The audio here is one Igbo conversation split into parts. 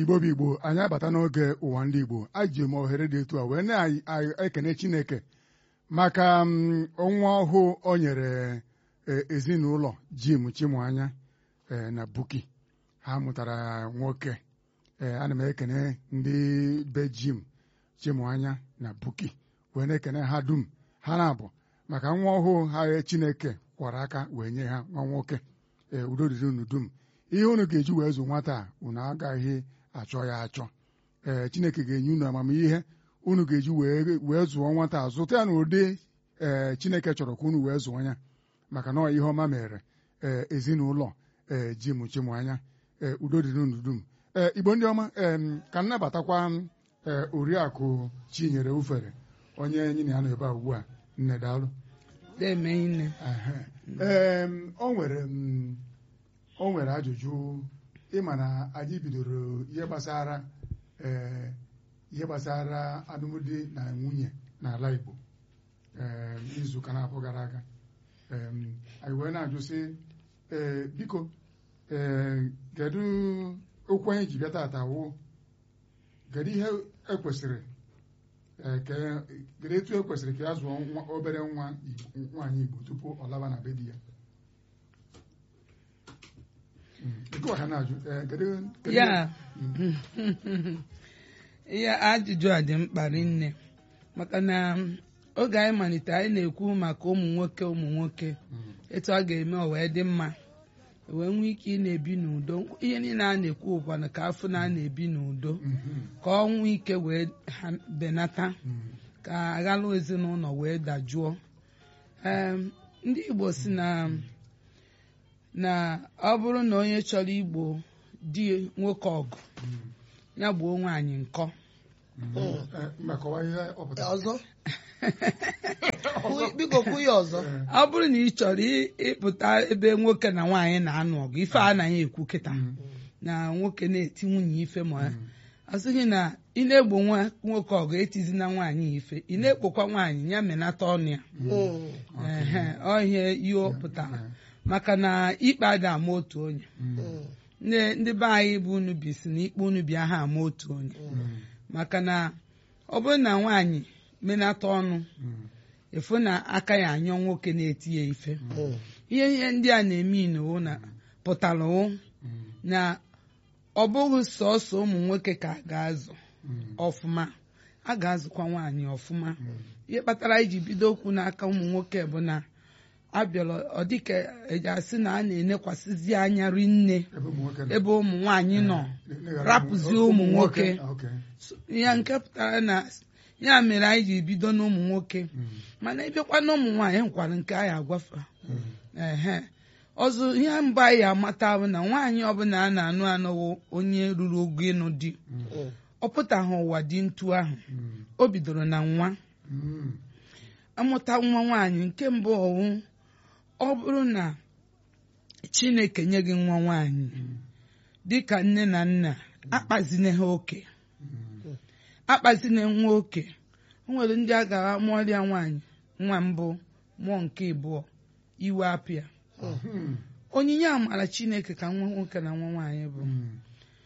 igbo bụ igbo anyị abata n'oge ụwa ndị igbo aji m ohere dị etu a wee na-ekene chineke maka mm, nwa ọhụụ o nyere e, ezinụlọ jim chimụanya e, na buki ha mụtara nwoke e, ana m ekene ndị be jim chimụanya na buki wee na-ekene ha dum ha na-abụ maka nwa ọhụụ ha chineke kwara aka wee nye ha nwa nwoke ee udo dịrị unu dum ihe unu ga-eji wee zụ nwata a unu agaghị achọ ya achọ ee chineke ga-enye unu amamihe unu ga-eji wee wee zụọ nwata a zụta ya n'ụdị ee chineke chọrọ ka unu wee zụọ ya maka na ọ ihe ọma mere ee ezinụlọ ee ji mụchimụ anya ee udo dịrị unu dum ee igbo ndị ọma ee ka m nabatakwa ee oriakụ chinyere ufere onye nyina ya nọ ebe a ugbu a nne daalụ na-eme nne ee o nwere m o nwere ajụjụ ịma na anyị bidoro ihe gbasara ee ihe gbasara alụmdi na nwunye n'ala Igbo ee izuụka na-abụ gara aga ee anyị wee na-ajụ sị ee biko ee kedu okwu anyị ji bịa tata wụ kedu ihe ekwesịrị ee ke- kedu etu ekwesịrị ka ya zụọ nwa obere nwa Igbo- nwaanyị Igbo tupu ọ laba na be di ya Mm, nke ọha na-ajụ ee, kedu kedu- ya Mm, ihe ajụjụ a dị mkpa rinne maka na oge anyị malitere anyị na-ekwu maka ụmụ nwoke ụmụ nwoke mm, etu a ga-eme o wee dị mma wee nwee ike ị na-ebi n'udo ihe niile a na-ekwu ụkwana ka afọ na a na-ebi n'udo mhm, ka ọ nwee ike wee ha benata mm, ka aghalụ ezinụlọ wee dajụọ Em, ndị Igbo si na na ọ bụrụ na onye chọrọ igbo di nwoke ọgụ mm, ya gbuo nwaanyị nkọ mm. Eh, mba, kọwaa ihe ọ pụtara. ọzọ Kwu- biko kwu ya ọzọ Eh, ọ bụrụ na ị chọrọ ị- ịpụta ebe nwoke na nwaanyị na-anụ ọgụ ife anaghị ekwu kịta mm, na nwoke na-eti nwunye ife ma ya mm, asịghị na ị na-egbo nwa nwoke ọgụ etizina nwaanyị ife ị na-ekpokwa nwaanyị ya menata ọnụ ya Mm, ehe ọ ihe ihe ọ pụtara eh, maka na ikpe ada ama otu onye mm, mm, ndị ndị be anyị bụ unu bi si na ikpe unu bịa ha ama otu onye mm, maka na ọ bụrụ na nwaanyị menata ọnụ mm, efu na aka ya anyọ nwoke na-eti ya ife mm, ihe ihe ndị a na-eme inowo na pụtara wụ mm, na ọ bụghị sọsọ ụmụ nwoke ka a ga-azụ mm, ọfụma a ga-azụkwa nwaanyị ọfụma mm, ihe kpatara iji bido okwu n'aka ụmụ nwoke bụ na abịala ọ dịka eji asị na a na-enekwasịzi anya rinne ebe ụmụ nwoke nọ. ebe ụmụ nwaanyị nọ Ne- neghara rapụzie ụmụ- ụmụ nwoke. Ah, okay. ya nke pụtara na ya mere anyị ji bido n'ụmụ nwoke Mm, mana ịbịakwa n'ụmụ nwaanyị nkwara nke anyị agwafa mm, ehe ọzọ ihe mbụ anyị amata bụ na nwaanyị ọbụla a na-anụ anụwo onye ruru ogo ịnụ di mm, mm, ọ pụtaghị ụwa dị ntu ahụ mm, o bidoro na nwa mm, amụta nwa nwaanyị nke mbụ ọwụ ọ bụrụ na chineke nye gị nwa nwaanyị mm, dịka nne na nna akpazine ha oke mm, akpazine nwa oke o nwere ndị a gara mụọrịa nwaanyị nwa mbụ mụọ nke ịbụọ iwe apịa mm, onyinye amara chineke ka nwa nwoke na nwa nwaanyị bụ mm,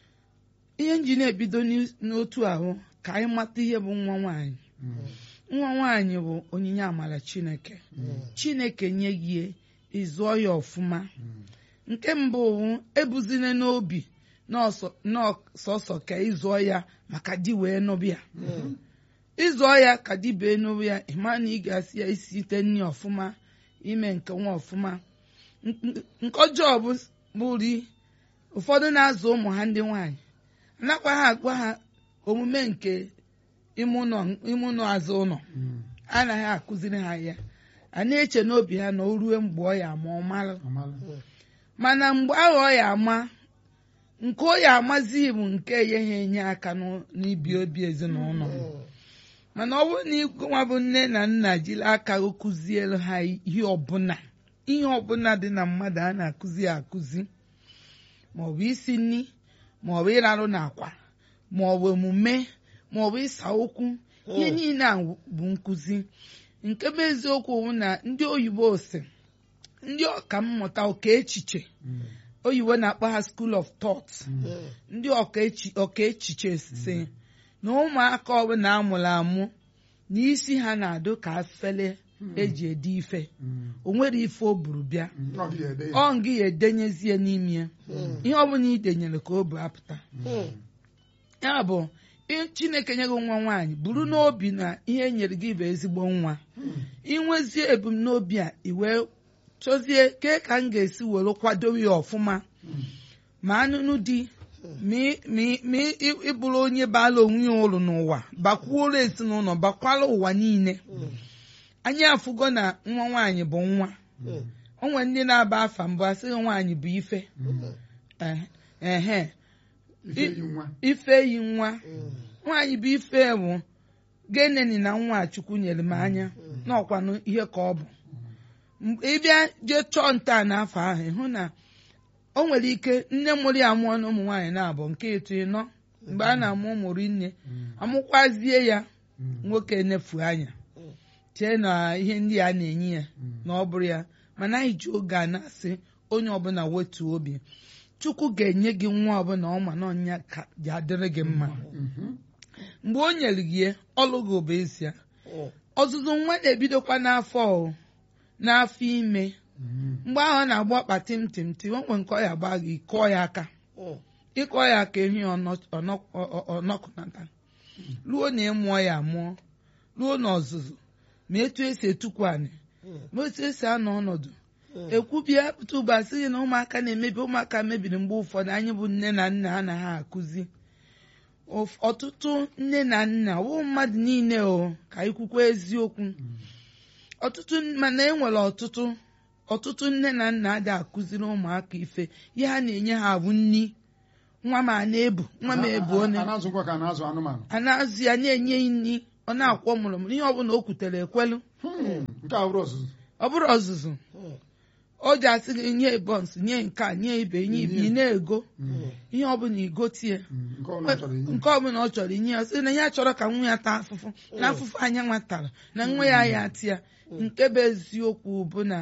ihe nji na-ebido n'is- n'otu ahụ ka anyị mata ihe bụ nwa nwaanyị mm, nwa nwaanyị bụ onyinye amara chineke chineke nye gị ịzụọ ya ọfụma mm, nke mbụ bụ ebuzine n'obi n'ọsọ- n'ọsọsọ ka ịzụọ ya maka di wee nụbịa mm, ịzụọ ya ka di bee nụbụ ya ịma na ị ga-asị ya isite nri ọfụma ime nke nwa ọfụma N- n- nke ọjọọ bụ bụri ụfọdụ na-azụ ụmụ ha ndị nwaanyị anakwa ha agwa ha omume nke ime ụlọ ime ụlọ azụ ụlọ mm. anaghị akụziri ha ya a na-eche n'obi ha na o rue mgbe ọ ya ama ọ mara Amala. mana mgbe ahụ ọ ya ama nke ọ ya amazi bụ nke ya ha enye aka n'ụ- n'ibi obi ezinụlọ mana ọ bụrụ na ịgwa bụ nne na nna jiri aka gị kụziere ha ihe ọbụla ihe ọbụla dị na mmadụ a na-akụzi ya akụzi maọbụ isi nri maọbụ ịrarụ n'akwa maọbụ emume maọbụ ịsa okwu ihe niile a bụ nkụzi nke bụ eziokwu bụ na ndị oyibo si ndị ọka mmụta ụka echiche Mm, oyibo na-akpọ ha school of thought ndị ọka echi- ọka echiche si na ụmụaka ọbụla amụrụ amụ na isi ha na-adụ ka afele eji ede ife o nwere ife o buru bịa Mm, ọ gị ede ya. ọ ngị ya edenyezie n'ime ya ihe ọbụla i denyere ka o bu apụta ya bụ ị- chineke nye gị nwa nwaanyị buru n'obi na ihe nyere gị bụ ezigbo nwa inwezie ebumnobi a iwee chọzie kee ka m ga-esi were kwadowe ya ọfụma ma anụnụ di ma ị- ma ị- ma ị- ịbụrụ onye baala onwe ya ụlọ n'ụwa bakwuola ezinụlọ bakwala ụwa niile anyị afụgo na nwa nwaanyị bụ nwa o nwere ndị na-aba afa mbụ asịghị nwaanyị bụ ife Eh, ehe ife yi nwa ife yi nwa nwaanyị bụ ife bụ geneni na nwa chukwu nyere m anya n'ọkwanụ ihe ka ọ bụ Mgbe ị bịa jee chọọ nta n'afọ ahụ ịhụ na o nwere ike nne mụrụ ya mụọ na ụmụ nwaanyị na-abụ nke ịtụ ịnọ mgbe a na-amụ ụmụrụ nne amụkwazie ya nwoke nefu anya chee na ihe ndị a na-enye ya na ọ bụrụ ya mana anyị ji oge a na-asị onye ọbụla wetuo obi chukwu ga-enye gị nwa ọbụla ọma na ọnya ka ji adịrị gị mma Mhm. mgbe o nyere gị ya, ọlụ gị bụ ezie ọzụzụ nwa na-ebidokwa n'afọ o, n'afọ ime Mhm. mgbe ahụ ọ na-agba ọkpa tim tim tim o nwere nke ọ ya agba gị kọọ ya aka ịkọ ya aka ehi ọnọ- ọnọ- ọ- ọ- ọnọkụnata ruo na ịmụọ ya amụọ ruo na ọzụzụ ma etu esi etukwu anị ma etu esi anọ ọnọdụ ekwubie pụta ugbo asị gị na ụmụaka na-emebi ụmụaka mebiri mgbe ụfọdụ anyị bụ nne na nna anaghị akụzi Ụf- ọtụtụ nne na nna wụ mmadụ niile o ka anyị kwukwa eziokwu ọtụtụ mana e nwere ọtụtụ ọtụtụ nne na nna adịghị akụziri ụmụaka ife ihe ha na-enye ha bụ nni nwa m a na-ebu nwa m ebu A- one a na-azụ nkwa ka a na-azụ anụmanụ a na-azụ ya na-enye ya nri ọ na-akwọ mụrụmụrụ ihe ọbụla o kwutere ekwelu Hmm, nke a bụrụ ọzụzụ ọ bụrụ ọzụzụ o ji asị gị nye bọns nye nke a nye ibe nye ibe ị na-ego ihe ọbụla igotie Mm, nke ọbụla chọrọ inye nke ọbụla ọ chọrọ inye ya sị na ya chọrọ ka nwa ya taa afụfụ na afụfụ anya nwatara na nwa ya ya tia nke bụ eziokwu bụ na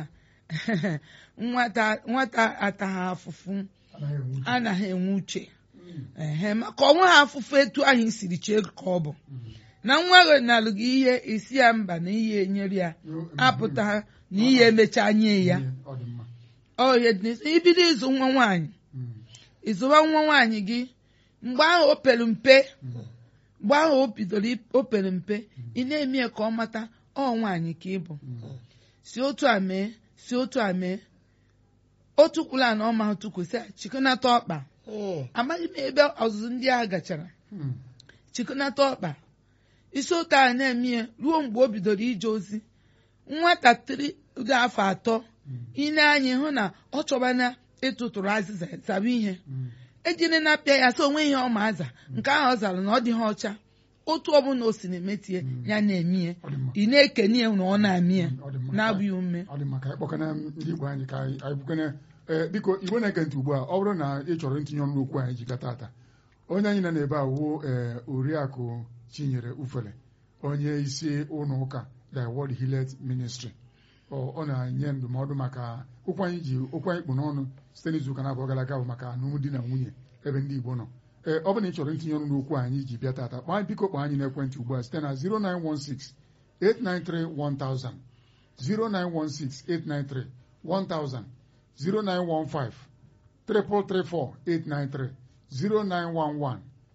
nwata nwata ataghị afụfụ anaghị enwe uche. anaghị enwe uche ehe maka ọnwa ha afụfụ etu anyị siri chee ka ọ bụ na nwa gị nalụ gị ihe isi ya mba na ihe enyere ya apụta na ihe emecha nye ya Ihe, ọ dị mma ọ ihe dị n'isi. ibido ịzụ nwa nwaanyị Mm, ịzụba nwa nwaanyị gị mgbe ahụ o pere mpe mgbe ahụ o bidoro ip- o pere mpe ị na-eme ya ka ọ mata ọ nwaanyị ka ị bụ si otu a mee si otu a mee otu kwula na ọma tụkwụsị chịkọnata ọkpa amaghị m ebe ọzụzụ ndị agha gachara mm, chịkọnata ọkpa isi otu a na-eme ya ruo mgbe o bidoro ije ozi nwatakịrị dị afọ atọ ị na-anya hụ na ọ chọbana ịtụtụrụ azịza zaba ihe mm. ejiri na-apịa ya sị onwe ihe ọ ma aza nke ahụ ọ zara na ọ dịghị ọcha otu ọbụla o si na-emetie ya na-eme ya Ọ dị mma. ị na-ekene ya na ọ na-amị ya Ọ dị mma. na-abụghị ume ọ dị mma ka anyị kpọkana ndị Igbo anyị ka anyị anyị bukene ee biko Igbo na-ege ntị ugbu a ọ bụrụ na ị chọrọ ntinye ọnụ n'okwu anyị jikọta ata onye anyị nọ n'ebe a wuo ee oriakụ Chinyere Ufele onye isi ụlọ ụka The World Hillet Ministry ọ ọ na-enye ndụmọdụ maka okwu anyị ji okwu anyị kpụ n'ọnụ site n'izu ụka na-abụọ gara aga bụ maka alụmdi na nwunye ebe ndị Igbo nọ ee ọ bụrụ na ị chọrọ ntinye ọnụ n'okwu anyị ji bịa tata kpọọ anyị biko kpọọ anyị n'ekwentị ugbu a site na 0916 893 1000 0916-893-1000 0915 334-893 0911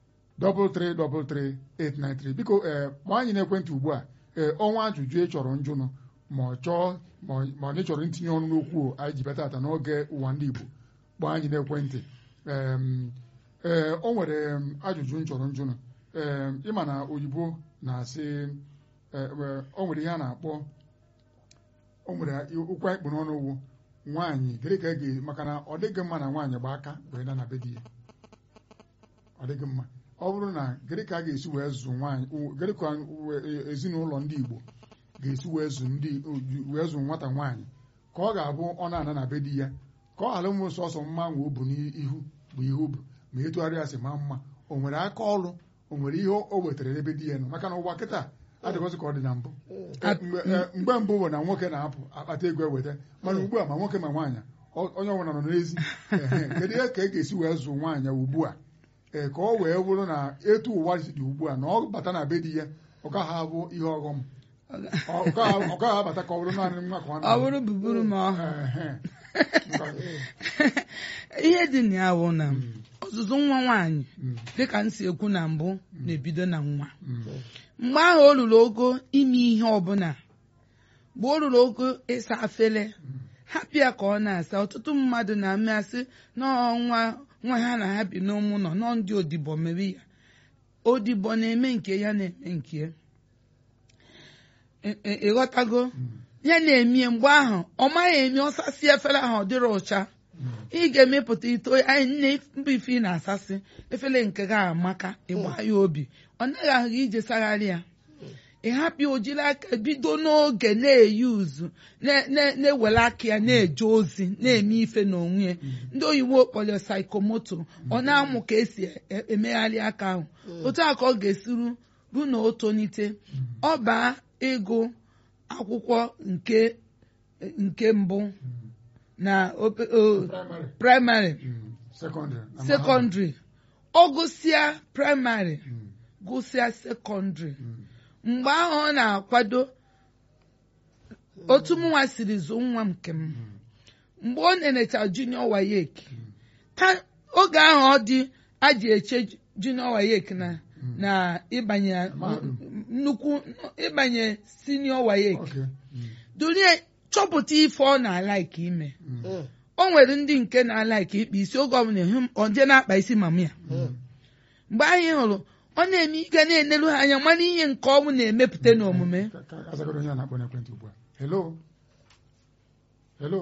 333-893 biko ee kpọọ anyị n'ekwentị ugbu a ee ọnwa ajụjụ ị chọrọ njụnụ ma ọ chọọ ma ọ ma ọ na ị chọrọ ntinye ọnụ n'okwu anyị ji bịa tata n'oge ụwa ndị Igbo kpọọ anyị n'ekwentị Em, ee o nwere em, ajụjụ m chọrọ njụnụ ee ịma na oyibo na-asị ee, ee, o nwere ihe a na-akpọ o nwere okwu anyị kpụ n'ọnụ wu nwaanyị gịnị ka a ga maka na ọ dịghị mma na nwaanyị gba aka wee na na be di ya ọ dịghị mma ọ bụrụ na gịnị ka a ga-esi wee zụ nwaanyị gịnị ka e- ezinụlọ ndị Igbo ga-esi wee zụ ndị wee zụ nwata nwaanyị ka ọ ga-abụ ọ na-ana na be di ya ka ọ ghara ụmụ sọsọ mma nwe o bu n'ihu bụ ihe o bu ma etugharị ya si ma mma o nwere aka ọrụ o nwere ihe o wetara n'ebe di ya nọ maka na ụwa kịta adịghịzị ka ọ dị na mbụ At- mgbe eh, mgbe mbụ bụ na nwoke na-apụ akpata ego eweta mana ugbu a ma nwoke ma nwaanyị ọ- onye ọbụla nọ n'ezi Ehe, kedu ihe ka e ga-esi wee zụ nwaanyị ugbu a ee ka ọ wee bụrụ na etu ụwa dị ugbu a na ọ bata na be di ya ọ gaghị abụ ihe ọghọm ọ ọ gaghị ọ gaghị abata ka ọ bụrụ naanị nwa ka ọ ọ na-abụ. bụrụ buburu ma ọ Ehe. ihe dị na ya bụ na ọzụzụ nwa nwaanyị Mm, dịka m si ekwu na mbụ na-ebido na nwa mm, mgbe ahụ o ruru ogo ime ihe ọbụla mgbe o ruru ogo ịsa afele hapụ ya ka ọ na-asa ọtụtụ mmadụ na-amasị n'ọnwa nwa ha na ha bi n'ụmụ nọ nọ ndị odibo mere ya odibo na-eme nke ya na-eme nke ya Ị- ị- ịghọtago ya na-emie mgbe ahụ ọ maghị eme ọsasị efere ahụ ọ dịrị ụcha ị ga-emepụta ito anyị nne mbụ ife ị na-asasị efere nke gị amaka ịgba ya obi ọ naghị ahụ gị ije sagharị ya ị hapụ ya o jiri aka bido n'oge na-eyi uzu na- na- na-ewere aka ya na-eje ozi na-eme ife n'onwe ya ndị oyibo kpọrọ saikomoto ọ na-amụ ka esi e- emegharị aka ahụ otu a ka ọ ga-esi ru ru na o tonite ọ baa ịgụ akwụkwọ nke nke mbụ na ope- o- Praịmarị. praịmarị Mm, sekọndịrị na mahadum. sekọndịrị ọ gụsịa praịmarị Mm, gụsịa sekọndịrị mm, mgbe ahụ ọ na-akwado otu mụnwa siri zụ nwa m nke m mgbe ọ na-enecha junior wayek ta oge ahụ ọ dị aji eche junior wayek na na ịbanye Mahadum. nnukwu ịbanye senior wayek okay. Mm, durie chọpụta ife ọ na-alaiki ime mm, Mm. o nwere ndị nke na-alaiki ịkpa isi oge ọbụla ịhụ m, ọ je na-akpa isi mama ya mgbe anyị hụrụ ọ na-eme ike na-enelu ha anya mana ihe nke ọnwụ na-emepụta n'omume ka ka azagodo onye a na-akpọ n'ekwentị ugbu a hello hello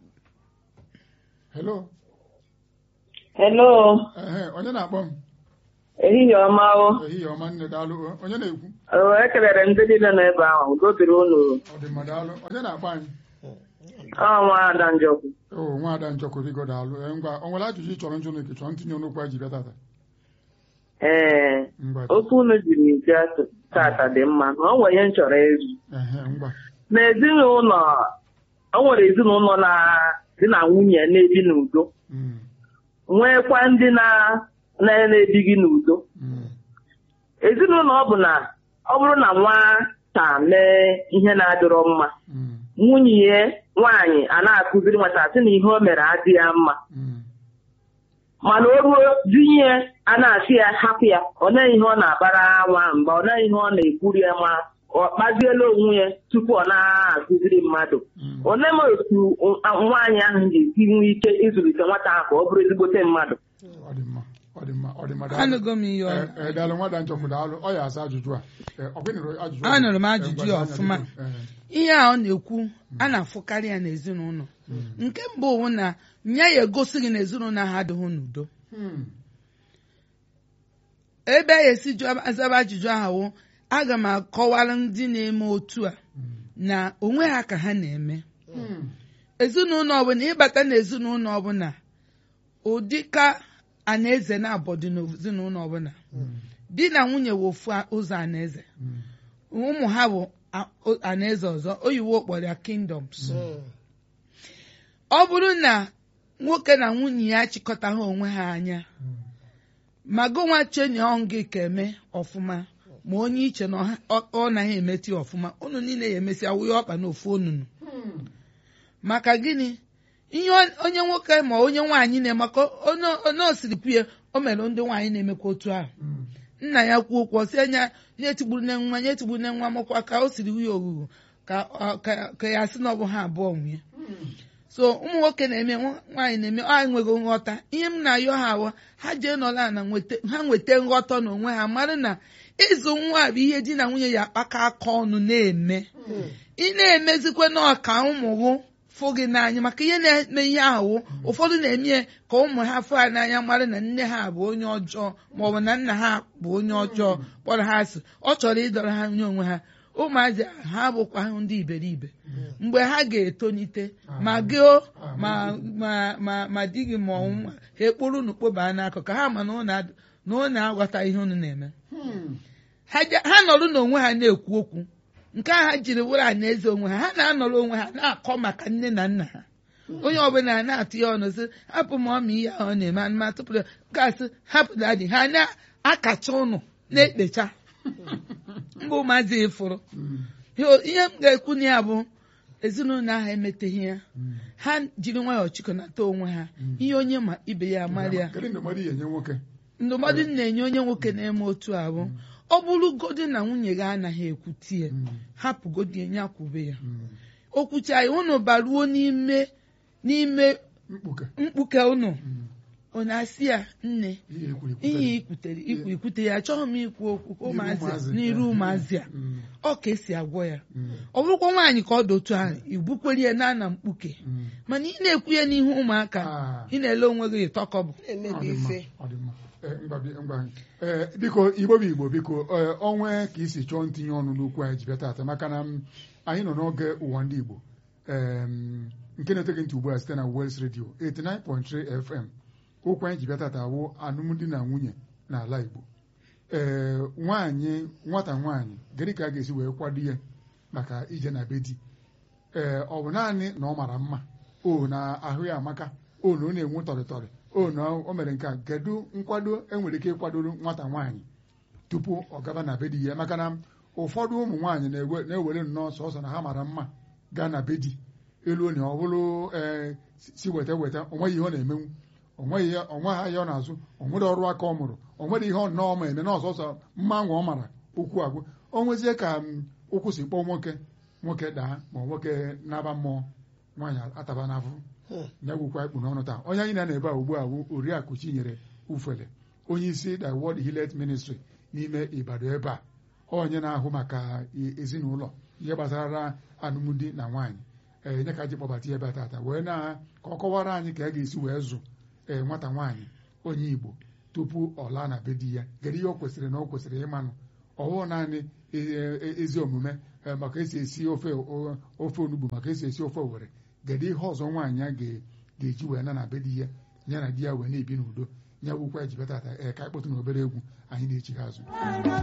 hello Hello, ehe onye na-akpọ m ehihie ọma o. ehihie ọma nne daalụ onye na-ekwu O, ekelere m ndị niile nọ ebe ahụ, udo dịrị unu. ọ dị mma daalụ onye na-akpọ anyị Ọ nwa Ada Njọkụ. o nwaada njọkụ bigo daalụ Ee, ngwa o nwere ajụjụ ị chọrọ njụ n'ike chọrọ ntinye n'okwu a ji bịa tata Ee, ngwa okwu unu jiri bịa tata dị mma na o nwere ihe m chọrọ ịjụ. ehe ngwa N'ezinụlọ, o nwere ezinụlọ na di na nwunye na-ebi n'udo, Mm, nwekwa ndị na- na- na-ebighị n'udo. mm, Ezinụlọ ọ bụ na ọ bụrụ na nwata mee ihe na-adịrọ mma, mm, nwunye ya nwaanyị a na-akụziri nwata sị na ihe o mere adịghị ya mma. mm, mana o ruo dinye a na-asị ya hapụ ya ọ naghị ihe ọ na-abara nwa mba ọ naghị ihe ọ na-ekwuri ya ma ọ kpaziela onwe ya tupu ọ na-akụziri mmadụ mm. olee ma otu nwaanyị ahụ ga-esi nwee ike ịzụlite nwata ahụ ka ọ bụrụ ezigbote mmadụ ọ dị mma ọ dị mma ọ dị mma daalụ anụgo m ihe ọ Ee, ee, daalụ nwaada njọkụ daalụ ọ ya asa ajụjụ a Ee, ọ gịnịrụ ajụjụ a? Anụrụ m Ee, ajụjụ ngwa, ya anya ọfụma. biko. Ee, ihe a ọ na-ekwu a na-afụkarị ya n'ezinụlọ nke mbụ bụ na nya ya egosi gị n'ezinụlọ ahụ adịghị n'udo hmm, ebe a esi jụọ azaba ajụjụ ahụ wụ aga m akọwara ndị na-eme otu a na onwe ha ka ha na-eme hmm, ezinụlọ ọbụla ịbata n'ezinụlọ ọbụla ụdị ka anaeze na-abọdị n'ezinụlọ ọbụla di na nwunye wụ ofu ụzọ anaeze hmm, ụmụ ha bụ a- o- anaeze ọzọ oyiwo kpọrọ ya kingdoms ọ bụrụ na nwoke na nwunye ya achịkọtaghị onwe ha anya ma gụnwa chenye gị ka eme ọfụma ma onye iche na ọ- ọ ọ naghị emeti ọfụma unu niile ya emesi awụghị ọkpa n'ofu onunu hmm, maka gịnị ihe on- onye nwoke ma onye nwaanyị na-emekọ onye onye osiri kwuye o mere ndị nwaanyị na-emekwa otu ahụ hmm, nna ya kwuo okwu ọ sị anya nye tigburu nne nwa nye tigburu nne nwa makwa ka o siri nwunye oghughu ka ọ- ka- ka ya sị na ọ bụ ha abụọ nwunye hmm, so ụmụ nwoke na-eme nwa- nwaanyị na-eme ọ enweghị nghọta ihe m na-ayọ ha awa ha jee nọla na nweta ha nweta nghọta n'onwe ha mara na ịzụ nwa bụ ihe di na nwunye ya akpaka aka ọnụ na-eme ị na-emezikwa na ọka ụmụ gụ fụ gị n'anya maka ihe na-eme ihe ahụ wụ ụfọdụ na-eme ya ka ụmụ ha fụ ha n'anya mara na nne ha bụ onye ọjọọ maọbụ na nna ha bụ onye ọjọọ kpọrọ ha asị ọ chọrọ ịdọrọ ha nye onwe ha ụmụazị ha bụkwa ndị iberibe mgbe ha ga-etonite ma gị o ma ma ma ma di gị ma ọnwụ ha ekpuru unu kpobaa n'akụkụ ha ma na unu ad- na unu aghọta ihe unu na-eme hmm, ha je- ha nọrọ n'onwe ha na-ekwu okwu nke a ha jiri wụrụ na eze onwe ha ha na-anọrọ onwe ha na-akọ maka nne na nna ha onye ọbụla na-atụ ya ọnụ sị hapụ ma ọma ihe ahụ ọ na-eme anụma tụpụrụ gasị hapụ dadi ha na-akacha ụnụ na-ekpecha mgbe ụmụazị ịfụrụ ihe m ga-ekwu na ya bụ ezinụlọ ahụ emeteghị ya ha jiri nwayọọ chịkọnata onwe ha ihe onye ma ibe ya amarị ya Kedu ndụmọdụ ị ga-enye nwoke ndụmọdụ m na-enye onye nwoke na-eme otu abụ ọ bụrụgodi na nwunye gị anaghị ekwuti ya hapụgodi ya kwube ya okwucha ya unu baruo n'ime n'ime mkpuke mkpuke unu ọ na-asị ya nne ihe ekwuru ihe ekwutere. ikwutere ikwu ikwute ya achọghị m ikwu okwu ka N'iru ụmụazị ụmụazị. n'iru ụmụazị a Mm, ọ ka esi agwọ ya mm, ọ bụrụkwa nwaanyị ka ọ dị otu ahụ igbukwere ya na na mkpuke mm. mana ị na-ekwu ya n'ihu ụmụaka Ah. ị na-ele onwe gị ịtọkọbụ Ọ na-emebi dị mma, ife ọ dị mma. Eh, ngwa bi- ngwa. Eh, biko igbo bụ igbo biko eh, onwe ka isi chọọ ntinye ọnụ n'okwu anyị ji bịa taata maka na m, anyị nọ n'oge ụwa ndị igbo Em, nke na-etoghị ntị ugbu a site na Wels Radio 89.3 FM okwu anyị ji bịa taata bụ alụmdi na nwunye n'ala igbo ee nwaanyị nwata nwaanyị gịnị ka a ga-esi wee kwado ya maka ije na be di ee ọ bụ naanị na ọ mara mma o na ahụ ya amaka o na ọ na-enwe tọrịtọrị o na o mere nke a kedu nkwado enwere ike ịkwadoro nwata nwaanyị tupu ọ gaba na be di ya maka na ụfọdụ ụmụ nwaanyị na-ewe- na-ewere nnọọ sọsọ na ha mara mma gaa na be di elu onye ọ bụrụ ee si weta weta o nweghị ihe ọ na-emenwu o nweghị ihe ọ nweghị ihe ọ na-azụ o nwere ọrụ aka ọ mụrụ o nwere ihe ọ nnọọ ma eme na ọsọsọ mma nwa ọ mara okwu agwụ o nwezie ka m, ụkwụ si kpọọ nwoke nwoke daa ma ọ nwoke naba mmụọ nwaanyị ataba n'afọ ya gwụkwa ikpu n'ọnụ taa onye anyị na ebe a ugbu a bụ oriakụ Chinyere Ufele onye isi the World Hillet Ministry n'ime Ibadan ebe a onye na-ahụ maka e- ezinụlọ ihe gbasara alụmdi na nwaanyị ee nye ka ji kpọbata ya ebe a tata wee na ka ọ kọwara anyị ka a ga-esi wee zụ ee nwata nwaanyị onye Igbo tupu ọ laa na be di ya kedu ihe o kwesịrị na o kwesịrị ịmanụ ọwụ naanị e- e- ezi omume ee, maka esi esi ofe o- ofe onugbu maka esi esi ofe owere kedu ihe ọzọ nwaanyị a ga- ga-eji wee na na be di ya ya na di ya wee na-ebi n'udo ya wukwa ejibetata ee ka anyị kpọtụ na obere egwu anyị na-echi ha azụ